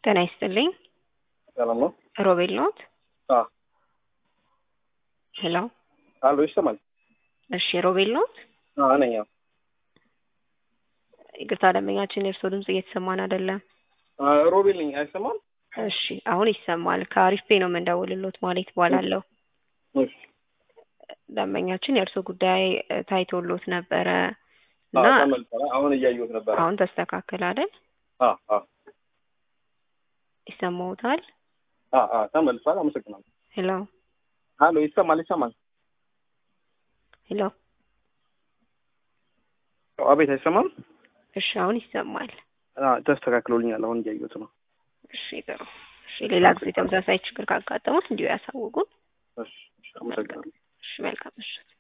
ጤና ይስጥልኝ። ሰላም ነው? ሮቤል ኖት? አዎ። ሄሎ። አሎ ይሰማል? እሺ ሮቤል ኖት? አዎ ነኝ። አዎ። ይቅርታ ደንበኛችን የእርስዎ ድምጽ እየተሰማን አይደለም። አ ሮቤል ነኝ። አይሰማም? እሺ አሁን ይሰማል። ከአሪፍ ፔ ነው የምንደውልሎት ማለት እባላለሁ። እሺ። ደንበኛችን የእርስዎ ጉዳይ እ፣ ታይቶሎት ነበረ አዎ እና ተመልሰናል። አሁን እያየሁት ነበር። አሁን ተስተካከለ አይደል? አዎ አዎ ይሰማዎታል? አዎ አዎ ተመልሷል። አመሰግናለሁ። ሄሎ አሎ ይሰማል? ይሰማል? ሄሎ። አቤት አይሰማም? እሺ አሁን ይሰማል። አዎ ተስተካክሎልኛል። አሁን እያየሁት ነው። እሺ ጥሩ። እሺ ሌላ ጊዜ ተመሳሳይ ችግር ካጋጠሙት እንዲሁ ያሳውቁን። እሺ እሺ፣ አመሰግናለሁ። እሺ መልካም ምሽት።